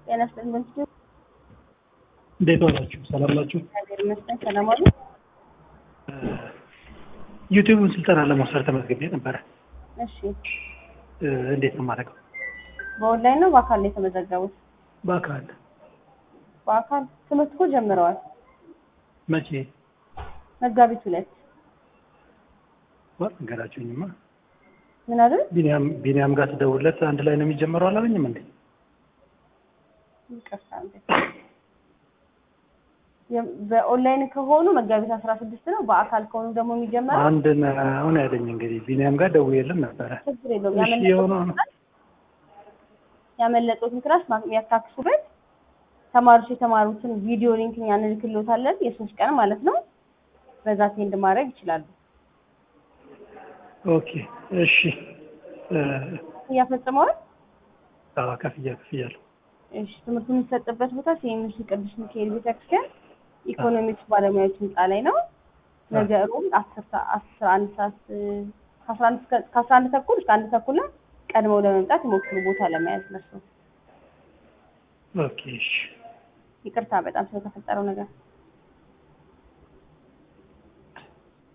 ጤና ይስጥልኝ በምስሉ እንዴት ዋላችሁ? ሰላም ናችሁ? እግዚአብሔር ይመስገን ሰላም አሉ። ዩቲዩብን ስልጠና ለመውሰድ ተመዝግቤ ነበረ። እሺ እ፣ እንዴት ነው የማደርገው? በኦንላይን ነው በአካል ነው የተመዘገቡት? በአካል በአካል ትምህርት እኮ ጀምረዋል። መቼ? መጋቢት ሁለት ወር ነገራችሁኝማ። ምን አሉ? ቢኒያም ቢኒያም ጋር ስደውልለት አንድ ላይ ነው የሚጀምረው አላለኝም እንዴ? ይቅርታ እንዴ የ- በኦንላይን ከሆኑ መጋቢት አስራ ስድስት ነው። በአካል ከሆኑ ደግሞ የሚጀመረው አንድ ነው ያለኝ። እንግዲህ ቢኒያም ጋር ደውዬልን ነበረ። ችግር የለውም። እሺ ያመለጡት የሆነው ነው። ያመለጡትን ክላስ ማ- የሚያካክሱበት ተማሪዎች የተማሩትን ቪዲዮ ሊንክ እኛ እንልክልዎታለን። የሶስት ቀን ማለት ነው። በዛ ሴንድ ማድረግ ይችላሉ። ኦኬ እሺ። እ፣ እያፈጽመዋል። አዎ ከፍያ ከፍያለሁ። እሺ ትምህርቱ የሚሰጥበት ቦታ ሲኤምሲ ቅዱስ ሚካኤል ቤተክርስቲያን ኢኮኖሚክስ ባለሙያዎች ህንፃ ላይ ነው። ነገ ሮብ አስር ሰ- አስራ አንድ ሰዓት እ፣ ከአስራ አንድ እስከ- ከአስራ አንድ ተኩል እስከ አንድ ተኩል ላይ ቀድመው ለመምጣት ይሞክሩ ቦታ ለመያዝ ነሱ። ኦኬ እሺ። ይቅርታ በጣም ስለተፈጠረው ነገር